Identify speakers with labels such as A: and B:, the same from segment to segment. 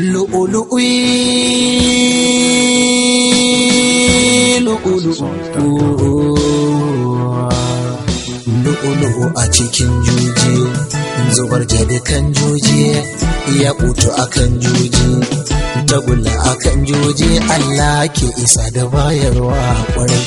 A: Lu'ulu'u a cikin juji, zubar kan juji, ya kutu akan juji, tagulla akan juji, Allah ke isa da bayarwa kwarai.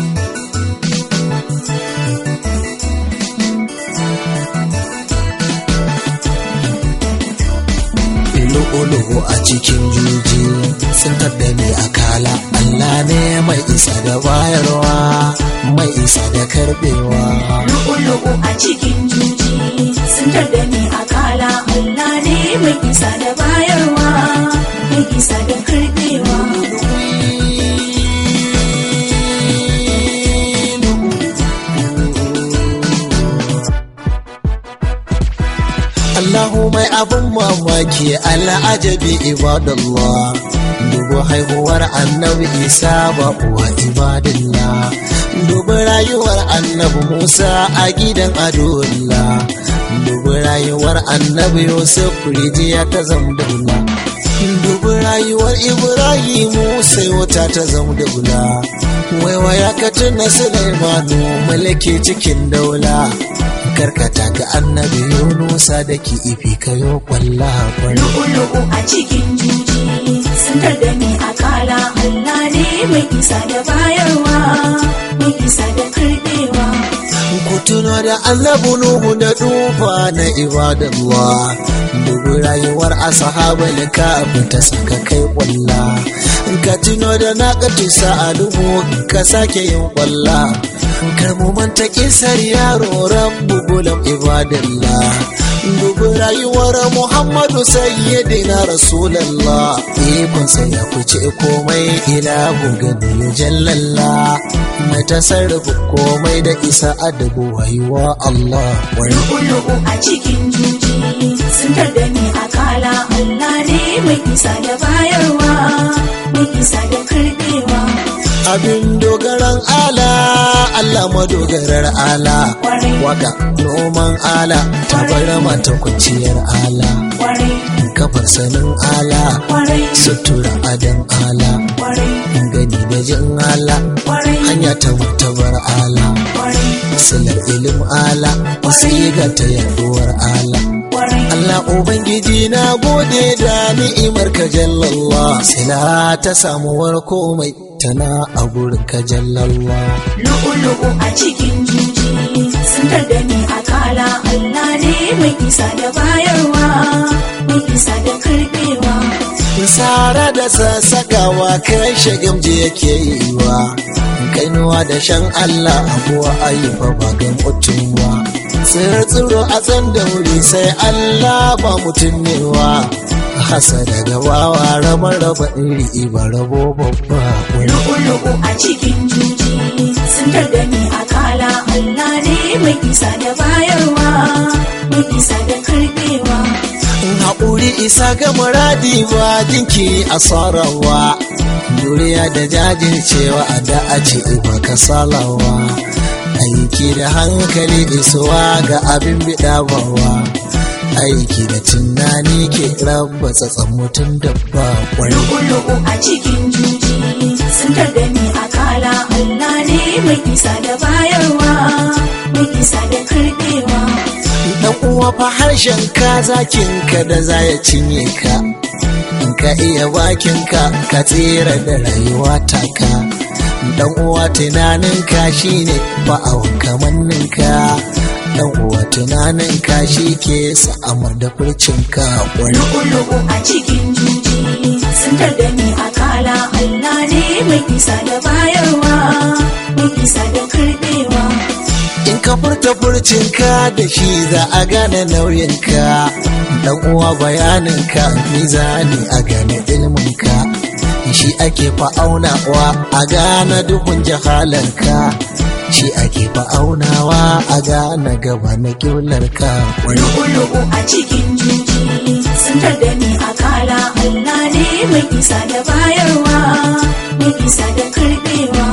A: lu'ulu'u a cikin juji sun da ni a kala Allah ne mai isa da bayarwa mai isa da karbewa
B: lu'ulu'u a cikin juji sun da ni a kala Allah ne mai isa da bayarwa mai isa da karbewa
A: Allahu mai abin mamaki al'ajabi ibadallah dubu haihuwar annabi isa ba uwa ibadallah dubu rayuwar annabi musa a gidan adullah dubu rayuwar annabi yusuf rijiya ta zamdula dubu rayuwar ibrahimu sai wata ta zamdula waiwaya ka tuna sulaimanu mulki cikin daula karkata ga annabi yunusa da ki ifi kayo kwalla kwallo
B: lu'ulu'u a cikin juji sun da ni a kala Allah ne mai isa da bayarwa mai isa da karbewa
A: ku tuno da annabi nuhu da dufa na ibadallah dubu rayuwar ashabul kafi ta saka kai kwalla ka tuno da naqatu sa'aluhu ka sake yin kwalla kar mu manta kisar yaro rabbu gulam ibadallah dubu rayuwar muhammadu sayyidina rasulallah ikon sai ya fice komai ilahu gani ya jallalla mai tasarrufu komai da isa adabu wayuwa allah wani
B: lu'ulu'u a cikin juji sun da ni a kala Allah ne mai isa da bayarwa mai isa da karbewa
A: abin dogaran ala Allah madogarar ala
B: Kwarai.
A: waka noman ala tabar mata kwanciyar ala
B: kwarai
A: kafar sanin ala
B: kwarai
A: sutura adan ala
B: kwarai
A: gani da jin ala
B: kwarai
A: hanya ta martabar ala
B: kwarai
A: silar ilim ala wasiga ta yaduwar ala
B: kwarai
A: Allah Ubangiji na gode da ni'imar ka jallallah sila ta samuwar komai tana a gurin ka jallallah
B: lu'ulu'u a cikin juji sun da ni a kala Allah ne mai isa da bayarwa mai isa da karbewa
A: Sara da sassakawa kai shagamji yake yi wa kainuwa da shan Allah abuwa ayyuka ba ga mutum ba tsiro a tsan da wuri sai Allah ba mutum ne wa hasa daga wawa raba raba iri ba rabo babba wani
B: lu'ulu'u a cikin juji sun da ni a kala Allah ne mai isa da bayarwa mai isa da karbewa
A: haƙuri isa ga muradi ba jinki a sarawa duriya da jajircewa a da a ce ba ka salawa aiki da hankali isuwa ga abin bidabawa aiki da tunani ke raba tsatsan mutum da ba kwari
B: lu'ulu'u a cikin juji sun da ni a kala Allah ne mai isa da bayarwa mai isa da karbewa
A: dan uwa fa harshen ka zakin ka da za ya cinye ka in ka iya bakin ka ka tsira da rayuwa taka dan uwa tunanin ka shine ba'awan kamannin ka dan uwa tunanin ka shi ke sa'amar da furcin ka wani
B: lu'ulu'u a cikin juji sun da ni a kala Allah ne mai isa da bayarwa mai isa da karbewa
A: in ka furta furcin ka da shi za a gane nauyin ka dan uwa bayanin ka mizani a gane ilmin ka shi ake fa'aunawa a gane duhun jahalar ka shi ake fa'aunawa a gane gaba na kiblar ka wani
B: lu'ulu'u a cikin juji sun da ni a kala Allah ne mai isa da bayarwa mai isa da karbewa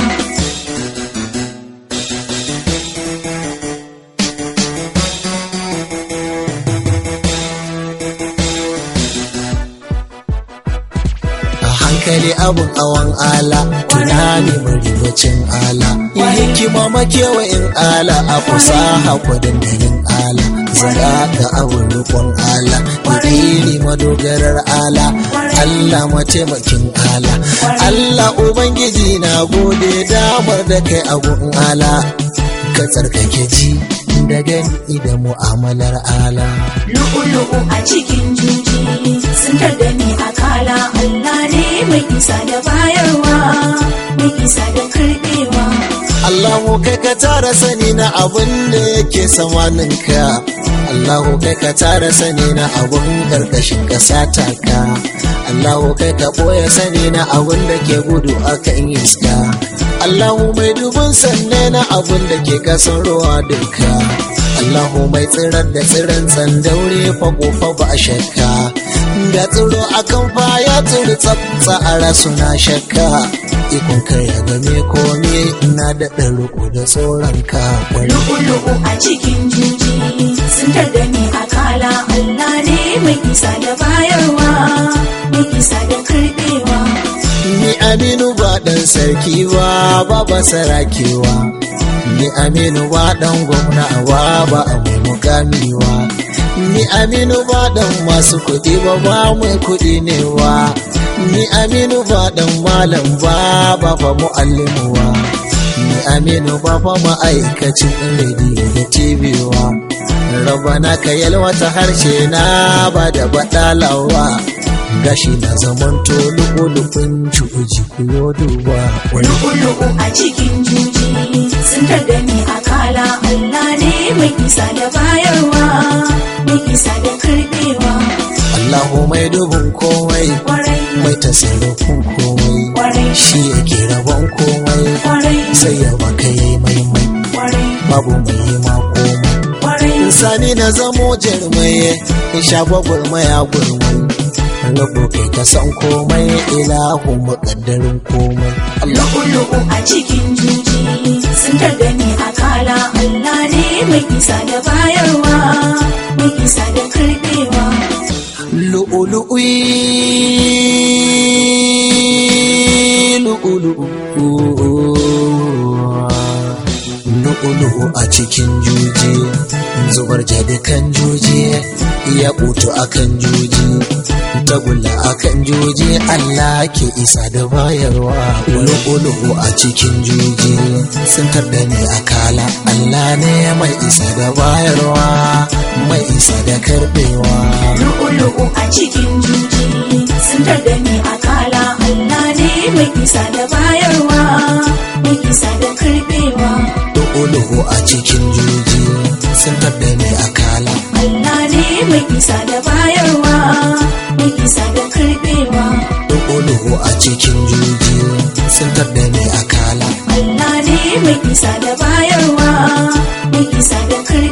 A: hankali abun awan ala tunani maribacin ala hikima makewayin ala a fasaha kwadandalin ala zara ga abun rukun ala idili madogarar ala Allah mataimakin ala Allah ubangiji na gode damar da kai abun ala ka tsarkake ji da gani da mu'amalar ala
B: lu'ulu'u a cikin juji sun da ni a kala Allah ne mai isa da bayarwa mai isa da karbewa
A: Allahu kai ka tara sani na abun da yake samaninka Allahu kai ka tara sani na abun karkashin kasa taka Allahu kai ka boye sani na abun da ke gudu akan iska Allahu mai dubun sanne na abun da ke kasan ruwa duka Allahu mai tsirar da tsiran tsandaure fago fa ba shakka da tsiro akan fa ya tsiri tsatsa a rasu na shakka ikon kai ya game kome ina da riko da tsoron ka
B: lu'ulu'u a cikin juji sun da ni a kala Allah ne mai isa da bayarwa mai isa da karbewa
A: ni aminu ba dan sarki ba ba ba sarakewa ni aminu ba dan gwamna ba ba a mai mukamiwa ni aminu ba dan masu kuɗi ba ba mai kuɗi ne wa ni aminu ba dan malam ba ba fa mu'allimuwa ni aminu ba fa ma'aikacin rediyo da tv-wa rabana ka yalwata harshe na ba da baɗalawa gashi na zaman to lukulukun cuji kuyo duba
B: lu'ulu'u a cikin juji sun da ni a kala Allah ne mai isa da bayarwa mai isa da karbewa
A: Allahu mai dubin komai
B: kwarai
A: mai tasirrafin komai
B: kwarai
A: shi yake rabon komai
B: kwarai
A: sai ya baka yayi maimai
B: kwarai
A: babu mai yi ma komai
B: kwarai
A: sani na zamo jarmai in sha gwagwarmaya gurmai rabo kai ka san komai ilahu muƙaddarin komai Allah
B: lu'ulu'u a cikin juji sun da ni a kala Allah ne mai isa da bayarwa mai isa da karbewa
A: lu'ulu'i lu'ulu'u a cikin juji zubar jadikan juji ya butu akan juji tagulla akan juji Allah ke isa da bayarwa lu'ulu'u a cikin juji sun tarda ne a kala Allah ne mai isa da bayarwa mai isa da karbewa
B: lu'ulu'u a cikin juji sun da ni a kala Allah ne mai isa da bayarwa mai isa da karbewa
A: lu'ulu'u a cikin juji sun tarda ne a kala
B: Allah ne mai isa da bayarwa mai isa da karbewa
A: lu'ulu'u a cikin juji sun tarda ne a kala
B: Allah ne mai isa da bayarwa mai isa da karbewa